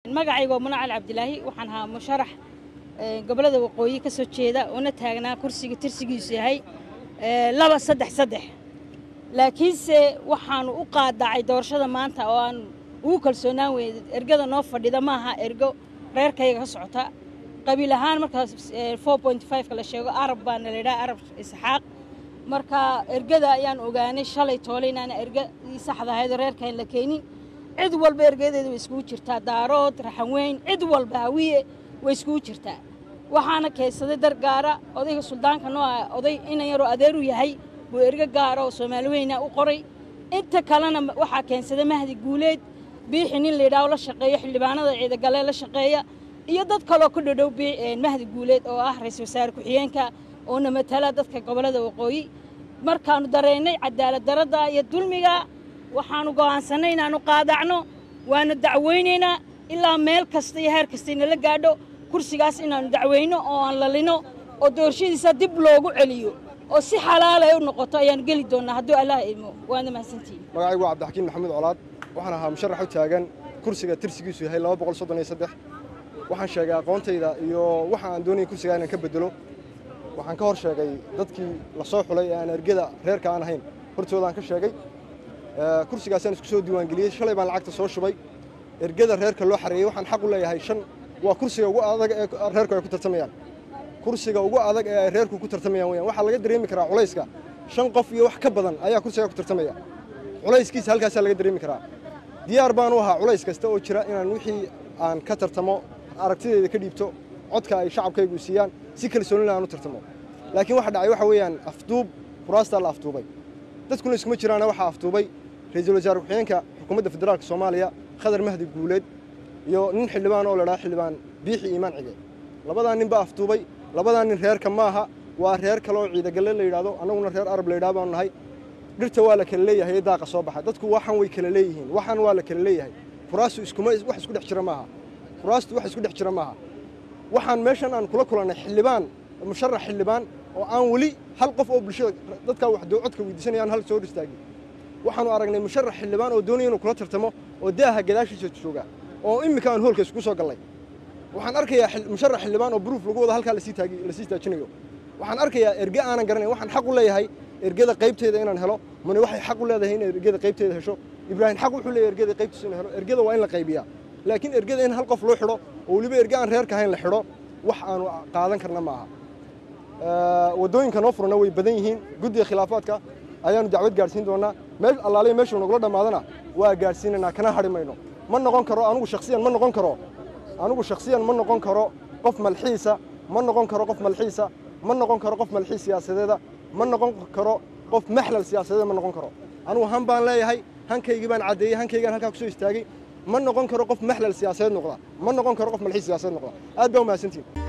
magacayga waa munacal cabdilaahi waxaan ahaa musharax gobollada waqooyi ka soo jeeda una taagnaa kursiga tirsigiisu yahay laba saddex saddex laakiinse waxaanu u qaadacay doorashada maanta oo aan ugu kalsoonaan weyne ergada noo fadhida maaha ergo reerkayga ka socota qabiil ahaan markaas four point fiveka la sheego arab baana la yidhaha arab isxaaq marka ergada ayaan ogaanay shalay toole inaana ergadii saxda ahayd oo reerkayn la keenin cid walba ergadeeda way iskugu jirtaa daarood raxanweyn cid walba hawiye way iskugu jirtaa waxaana keensaday dar gaara odayga suldaanka noo ah oday inan yaroo adeeru yahay buu ergo gaara oo soomaali weyna u qoray inta kalena waxaa keensaday mahdi guuleed biixi nin layidhaho la shaqeeyo xildhibaanada ciidagalee la shaqeeya iyo dad kaloo ku dhadhow mahdi guuleed oo ah ra-iisul wasaare ku-xigeenka oona matala dadka gobollada waqooyi markaannu dareennay cadaalad darradda iyo dulmiga waxaannu go'aansannay inaannu qaadacno waanu dacweynaynaa ilaa meel kasta iyo heer kasta inala gaadho kursigaas inaannu dacweyno oo aan lalino oo doorashadiisa dib loogu celiyo oo si xalaal ay u noqoto ayaannu geli doonnaa hadduu allah idmo waana mahadsantihin magacaygu waa cabdixakiin maxamuud colaad waxaan ahaa musharax u taagan kursiga tirsigiisu yahay laba boqol soddon iyo saddex waxaan sheegay aqoontayda iyo waxa aan doonaya kursigaa inaan ka bedelo waxaan ka hor sheegay dadkii la soo xulay ee aan ergada reerka aan ahayn hortoodaan ka sheegay kursigaasaan isku soo diiwaangeliyey shalay baan lacagta soo shubay ergada reerka loo xareeyey waxaan xaq u leeyahay shan waa kursiga ugu adag ee reerku ay ku tartamayaan kursiga ugu adag ee ay reerku ku tartamayaan weyaan waxaa laga dareemi karaa culayska shan qof iyo wax ka badan ayaa kursigaa ku tartamaya culayskiisa halkaasaa laga dareemi karaa diyaar baan u ahaa culays kasta oo jira inaan wixii aan ka tartamo aragtideeda ka dhiibto codka ay shacabkaygu siiyaan si kalsoonila aan u tartamo laakiin waxa dhacay waxa weeyaan afduub kuraastaa la afduubay dadkuna iskuma jiraana waxaa afduubay ra-iisul wasaare ku-xigeenka xukuumadda federaalka soomaaliya khadar mahdi guuleed iyo nin xildhibaan oo la dhaha xildhibaan biixi iimaan cige labadaa nin baa afduubay labadaa nin reerka maaha waa reer kale oo ciidagalle la yidhaahdo annaguna reer arab la yidhaha baanu nahay dhirta waa la kala leeyahay ee daaqa soo baxa dadku waxan way kala leeyihiin waxan waa la kala leeyahay kuraastu iskuma wax isku dhex jira maaha kuraastu wax isku dhex jira maaha waxaan meeshan aan kula kulannay xildhibaan musharax xildhibaan oo aan weli hal qof oo bulshada dadkaa wax codka weydiisanaya aan hal soo hor istaagin waxaanu aragnay musharax xildhibaan oo doonaya inuu kula tartamo oo daaha gadaashiisa jooga oo iminka aan hoolka isku soo gallay waxaan arkayaa musharax xildhibaan oo buruuf lagu wada halkaa lasii taajinayo waxaan arkayaa erge aanan garanayn waxaan xaq u leeyahay ergada qaybteeda inaan helo mani waxay xaq u leedahay in ergada qaybteeda hesho ibraahim xaq wuxuu leeyahay ergada qaybtiisa inuu helo ergada waa in la qaybiyaa laakiin ergada in hal qof loo xidho oo weliba erge aan reerka ahayn la xidho wax aanu qaadan karna ma aha waddooyinka noo furana way badan yihiin guddiga khilaafaadka ayaanu dacwad gaadhsiin doonaa meel allaaliya meeshuu nagula dhammaadana waa gaadhsiinaynaa kana hadhi mayno ma noqon karo anugu shakhsiyan ma noqon karo anugu shakhsiyan ma noqon karo qof malxiisa ma noqon karo qof malxiisa ma noqon karo qof malxiis siyaasadeeda ma noqon karo qof maxlal siyaasadeeda ma noqon karo anugu han baan leeyahay hankaygii baan caddeeyey hankaygaan halkaa ku soo istaagay ma noqon karo qof maxlal siyaasadeed noqda ma noqon karo qof malxiis siyaasadeed noqda aad baa u mahadsantihin